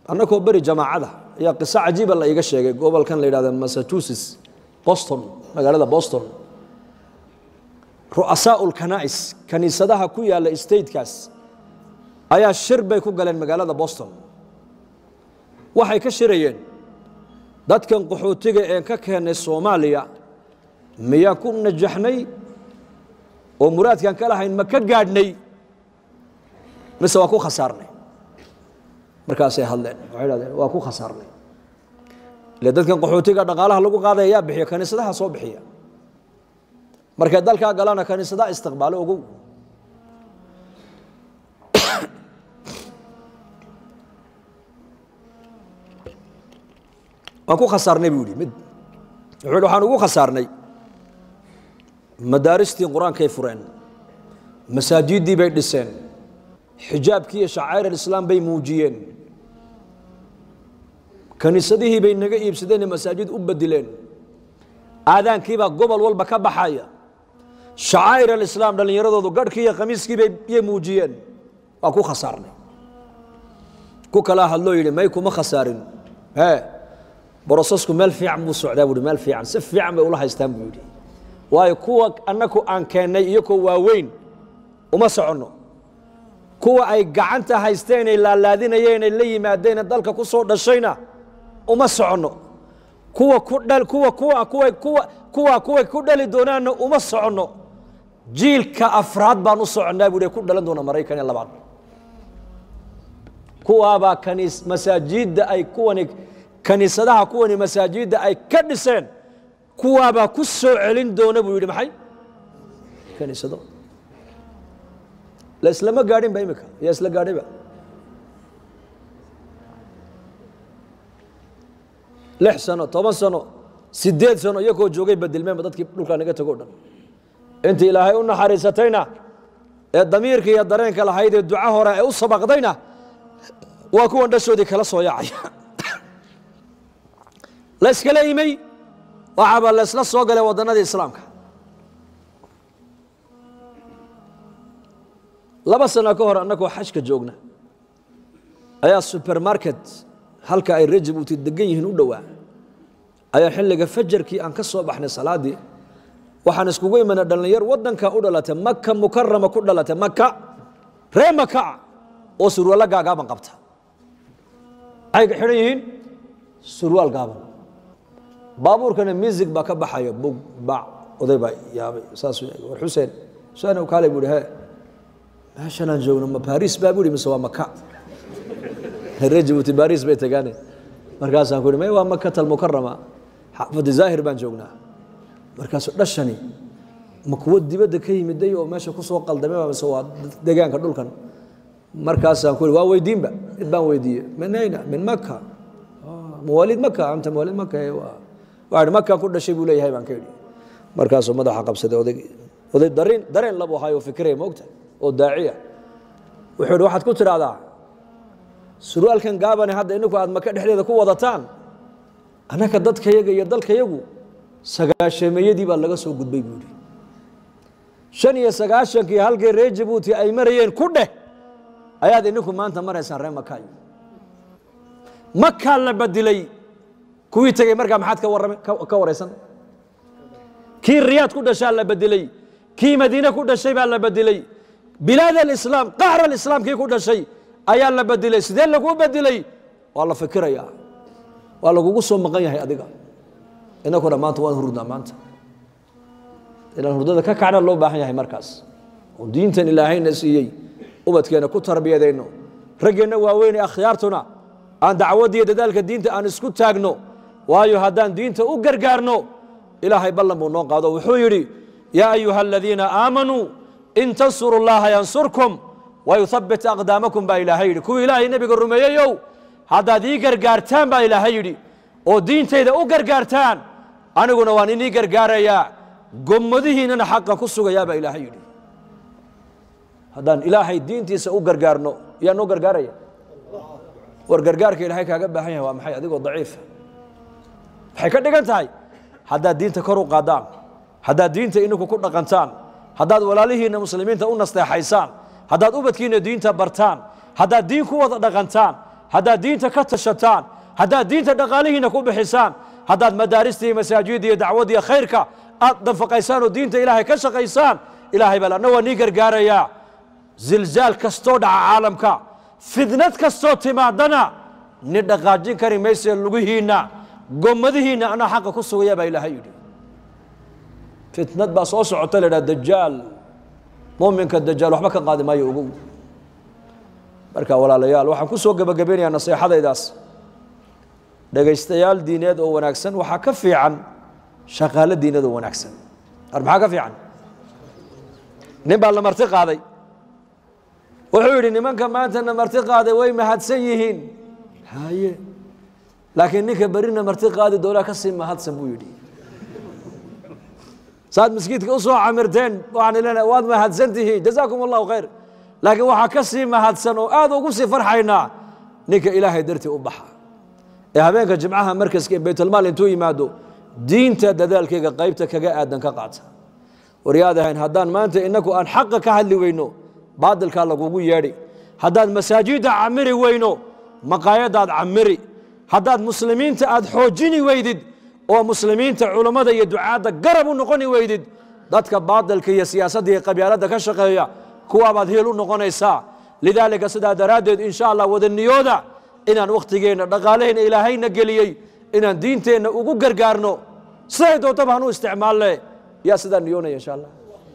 annakoo beri jamaacada ayaa qiso cajiiba la iiga sheegay gobolkan la yidhahda massachusetts boston magaalada boston ru'asaau lkana'is kaniisadaha ku yaalla statekaas ayaa shir bay ku galeen magaalada boston waxay ka shirayeen dadkan qaxootiga een ka keennay soomaaliya miyaa ku najaxnay oo muraadkaan ka lahayn ma ka gaadhnay mise waa ku khasaarnay markaasay hadleen waxay dhahdeen waa ku khasaarnay ile dadkan qaxootiga dhaqaalaha lagu qaadaya yaa bixiya kaniisadaha soo bixiya markay dalkaa galana kaniisadaha istiqbaalo ogow waan ku khasaarnay buu yidhi mid wuxuu yidhi waxaan ugu khasaarnay madaaristii qur-aankay fureen masaajiddii bay dhiseen xijaabkii iyo shacair alislaam bay muujiyeen kaniisadihii bay naga iibsadeen ee masaajid u bedileen aadaankiibaa gobol walba ka baxaya shacaa'ir alislaam dhallinyaradoodu garhkii iyo khamiiskii bay yay muujiyeen waa ku khasaarnay ku kalaa hadloo yidhi may kuma khasaarin hee brosesku meel fiican buu socdaa buuhi meel fiican si fiican bay ula haystaan buu yidhi waayo kuwa annaku aan keennay iyakoo waaweyn uma soconno kuwa ay gacanta haysteenay laalaadinayeenay la yimaadeenee dalka ku soo dhashayna uma soconno kuwa ku dhal kuwa kuwa kuwa kuwa kuwa kuway ku dhali doonaanna uma soconno jiilka afraad baan u soconnaa buu ku dhalan doona maraykan ee labaad kuwaabaa kaniis masaajidda ay kuwani kaniisadaha kuwani masaajidda ay ka dhiseen kuwaabaa ku soo celin doona buu yidhi maxay kaniisado la islama gaadhin ba imika yaa isla gaadhayba lix sano toban sano sideed sano iyakoo joogay bedelmeenba dadkii dhulkaa naga tago o dhan inta ilaahay u naxariisatayna ee damiirka iyo dareenka lahayd ee duco hore ee u sabaqdayna waa kuwan dhashoodii kala soo yaacaya la yskala imay waxaaba la ysla soo galay waddannadii islaamka laba sano ka hor annagoo xajka joogna ayaa supermarket halka ay rejibuuti degan yihiin u dhowaa ayaa xilliga fajarkii aan ka soo baxnay salaaddii waxaan iskugu imanay dhallinyar waddanka u dhalatay maka mukarama ku dhalatay maka ree makaa oo surwaallo gaagaaban qabta waxay xidhan yihiin surwaal gaaban baabuurkana music baa ka baxaya bug bac oday baa yaabay saasuu war xuseen xuseen kaale buu ihi he meeshanaan joogno ma baris baa bu ihi mise waa maka reer jibuuti baris bay tagaane markaasaan ku ihi may waa makata almukarama xaafadi zaahir baan joognaa markaasuu dhashani ma kuwo dibadda ka yimiday oo meesha ku soo qaldamay mise waa degaanka dhulkan markaasaan ku ihi waa weydiinba mid baan weydiiyey min ayna min maka mawaalid maka anta mawaalid maka waa ihi makaan ku dhashay buu leeyahay baan ka idhi markaasuu madaxa qabsaday oday oday dareen dareen labu hayo fikiraya moogta oo daaciya wuxuu ihi waxaad ku tidhaahdaa surwaalkan gaabane hadda ininku aad maka dhexdeeda ku wadataan annaka dadkayaga iyo dalkayagu sagaashameeyadii baa laga soo gudbay buu ihi shan iyo sagaashankii halkii reer jabuuti ay marayeen ku dheh ayaad ininku maanta maraysaan reer makaay makaa la badilay kuwii tegey markaa maxaad ka warrama ka waraysan kii riyaad ku dhashaa la bedelay kii madiine ku dhashay baa la bedelay bilaad alislaam qaxr alislaam kii ku dhashay ayaa la bedelay sidee laguu bedelay waa la fikirayaa waa lagugu soo maqan yahay adiga inakuna maanta waan hurdnaa maanta inaan hurdada ka kacna loo baahan yahay markaas oo diintan ilaahayna siiyey ubadkeena ku tarbiyadayno raggeenna waaweynee akhyaartuna aan dacwaddiiyo dadaalka diinta aan isku taagno waayo haddaan diinta u gargaarno ilaahay ballan buu noo qaado wuxuu yidhi yaa ayuha aladiina aamanuu in tansuru llaha yansurkum wayuhabbit aqdaamakum baa ilaahay yidhi kuwii ilaahay nebiga rumeeyeyow haddaad ii gargaartaan baa ilaahay yidhi oo diintayda u gargaartaan aniguna waan inii gargaarayaa gommadihiinnana xaqa ku sugayaa baa ilaahay yidhi haddaan ilaahay diintiisa u gargaarno yaa noo gargaaraya war gargaarka ilaahay kaaga baahan yahay waa maxay adigoo daciifa waxay ka dhigan tahay haddaad diinta kor u qaadaan haddaad diinta ininku ku dhaqantaan haddaad walaalihiinna muslimiinta u nasteexaysaan haddaad ubadkiinna diinta bartaan haddaad diin ku wada dhaqantaan haddaad diinta ka tashataan haddaad diinta dhaqaalihiina ku bixisaan haddaad madaarista iyo masaajidda iyo dacwadda iyo khayrka aad danfaqaysaan oo diinta ilaahay ka shaqaysaan ilaahay baa anna waa nii gargaarayaa zilzaal kastoo dhaca caalamka fidnad kastoo timaadana ni dhaqaajin kari maysee lugihiinna gommadihiinna anaa xaqa ku sugaya baa ilaahay yidhi fitnad baa soo socota la idhaha dajaal muminka dajaal waxba ka qaadi maayo ogow marka walaalayaal waxaan ku soo gebagabeynayaa naseexadaydaas dhegaystayaal diineed oo wanaagsan waxaa ka fiican shaqaalo diineed oo wanaagsan ar maxaa ka fiican nin baa la marti qaaday wuxuu yidhi nimanka maantana marti qaaday way mahadsan yihiin haye laakiin ninka berina marti qaadi doonaa ka sii mahadsan buu yidhi saad maskiidka u soo camirteen waxaan ilena waad mahadsan tihiin jazaakum allahu khayr laakiin waxaa ka sii mahadsan oo aad ugu sii farxaynaa ninka ilaahay dartii u baxa ee habeenka jimcaha markaska ee baytulmaal intuu yimaado diinta dadaalkayga qaybta kaga aadan ka qaata waryaad ahayn haddaan maanta inaku aan xaqa ka hadli weyno baadilkaa lagugu yeedhi haddaad masaajidda camiri weyno maqaayadaad camiri haddaad muslimiinta aad xoojini weydid oo muslimiinta culammada iyo ducaadda garab u noqoni weydid dadka baadilka iyo siyaasadda iyo qabyaaladda ka shaqeeya kuwaabaad hiil u noqonaysaa lidaalika sidaa daraaddeed insha allah wadaniyooda inaan wakhtigeenna dhaqaalaheenna ilaahayna geliyey inaan diinteenna ugu gargaarno siday doontaba hanu isticmaalle yaa sidaa niyoonaya insha allah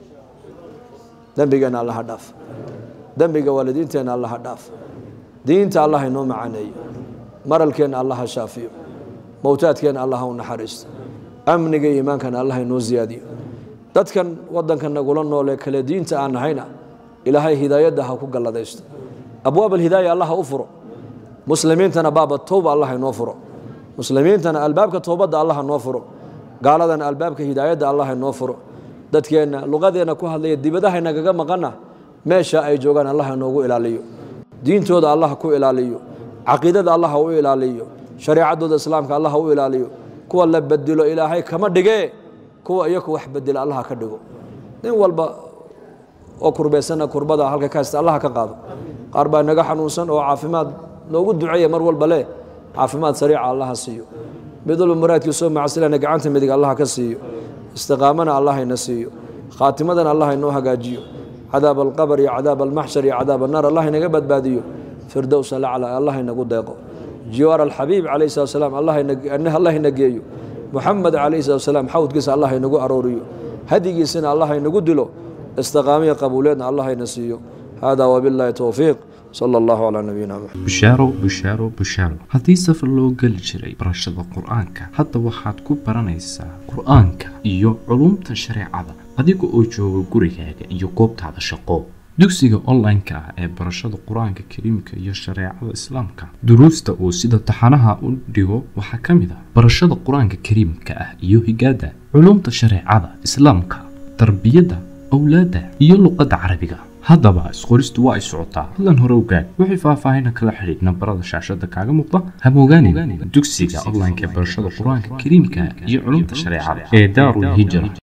dembigeenna allaha dhaaf dembiga waalidiinteenna allaha dhaaf diinta allah inoo macaneeyo maralkeenna allaha shaafiyo mowtaadkeenna allaha u naxariisto amniga iyo iimaankana allah inoo ziyaadiyo dadkan waddanka nagula noolee kale diinta aan nahayna ilaahay hidaayadda ha ku galladaysto abwaab alhidaaya allah ha u furo muslimiintana baaba towba allah inoo furo muslimiintana albaabka towbadda allah noo furo gaaladana albaabka hidaayadda allah inoo furo dadkeenna luqadeenna ku hadlaya dibadaha nagaga maqana meesha ay joogaan allah inoogu ilaaliyo diintooda allah ku ilaaliyo caqiidada allah u ilaaliyo shareecadooda islaamka allah u ilaaliyo kuwa la bedelo ilaahay kama dhigee kuwa iyaku wax bedela allah ka dhigo nin walba oo kurbaysana kurbada halka ka haysta allah ka qaado qaar baa naga xanuunsan oo caafimaad noogu duceeya mar walba leh caafimaad sariica allaha siiyo mid walba muraadkiisoo macsilana gacanta midig allaha ka siiyo istiqaamana allah ina siiyo khaatimadana allah inoo hagaajiyo cadaab alqabr iyo cadaab almaxshar iyo cadaab annaar allah inaga badbaadiyo firdowsa lacla allah inagu deeqo jiwaar alxabiib calayh salat slam allah ina geeyo muxamed calayh salat salaam xawdkiisa allah inagu arooriyo hadigiisana allah inagu dilo istiqaamiya qabuuleedna allah ina siiyo hada wabillahi towfiiq sala allahu calaa nabiyina maxamed bushaaro bushaaro bushaaro haddii safar loo geli jiray barashada qur-aanka hadda waxaad ku baranaysaa qur-aanka iyo culumta shareecada adiga oo jooga gurigaaga iyo goobtaada shaqo dugsiga online-ka ah ee barashada qur-aanka kariimka iyo shareecada islaamka duruusta uu sida taxanaha u dhigo waxaa ka mid ah barashada qur-aanka kariimka ah iyo higaada culumta shareecada islaamka tarbiyadda awlaadda iyo luqadda carabiga haddaba isqoristu waa ay socotaa hadlan hore ogaad wixii faahfaahina kala xidhiid nambarada shaashada kaaga muuqda hamogaanin dugsiga online-ka ee barashada qur-aanka kariimka iyo culumta shareecada ee daarul hijra